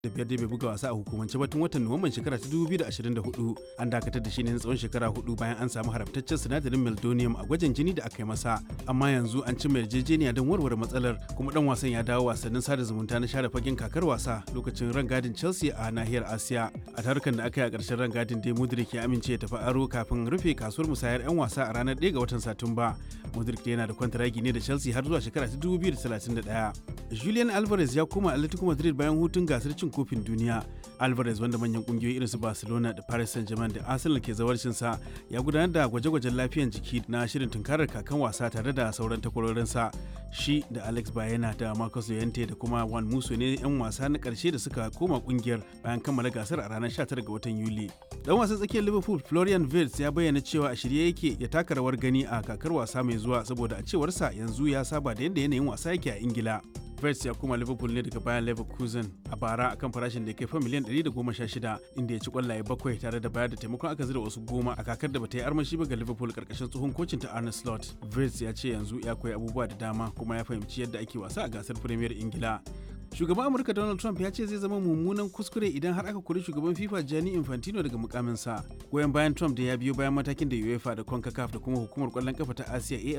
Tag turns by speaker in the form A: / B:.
A: da biyar da bai buga wasa a hukumance ba tun watan nuwamban shekara ta 2024 an dakatar da shi ne na tsawon shekara hudu bayan an samu haramtaccen sinadarin meldonium a gwajin jini da aka yi masa amma yanzu an cimma yarjejeniya don warware matsalar kuma dan wasan ya dawo wasannin sada zumunta na share fagen kakar wasa lokacin rangadin chelsea a nahiyar asiya a tarukan da aka yi a ƙarshen rangadin dai mudrik ya amince ya tafi aro kafin rufe kasuwar musayar 'yan wasa a ranar 1 ga watan satumba mudrik yana da kwantaragi ne da chelsea har zuwa shekara ta 2031 julian alvarez ya koma atletico madrid bayan hutun gasar cin kofin duniya alvarez wanda manyan kungiyoyi irin su barcelona da paris saint-germain da arsenal ke zawarcinsa ya gudanar da gwaje-gwajen lafiyan jiki na shirin tunkarar kakan wasa tare da sauran takwarorinsa shi da alex bayena da marcus llorente da kuma juan musso ne 'yan wasa na karshe da suka koma kungiyar bayan kammala gasar a ranar 19 ga watan yuli dan wasan tsakiyar liverpool florian wirtz ya bayyana cewa a shirye yake ya taka rawar gani a kakar wasa mai zuwa saboda a cewarsa yanzu ya saba da yadda yanayin wasa yake a ingila Vets ya koma Liverpool ne daga bayan Leverkusen a bara akan farashin da ya kai fa miliyan 116 inda ya ci kwallaye bakwai tare da bayar da taimakon aka zira wasu goma a kakar da bata yi armashi ba ga Liverpool karkashin tsohon kocin ta Arne Slot. Vets ya ce yanzu ya koyi abubuwa da dama kuma ya fahimci yadda ake wasa a gasar Premier Ingila. Shugaban Amurka Donald Trump ya ce zai zama mummunan kuskure idan har aka kori shugaban FIFA Gianni Infantino daga mukaminsa. Goyon bayan Trump da ya biyo bayan matakin da UEFA da CONCACAF da kuma hukumar kwallon kafa ta Asiya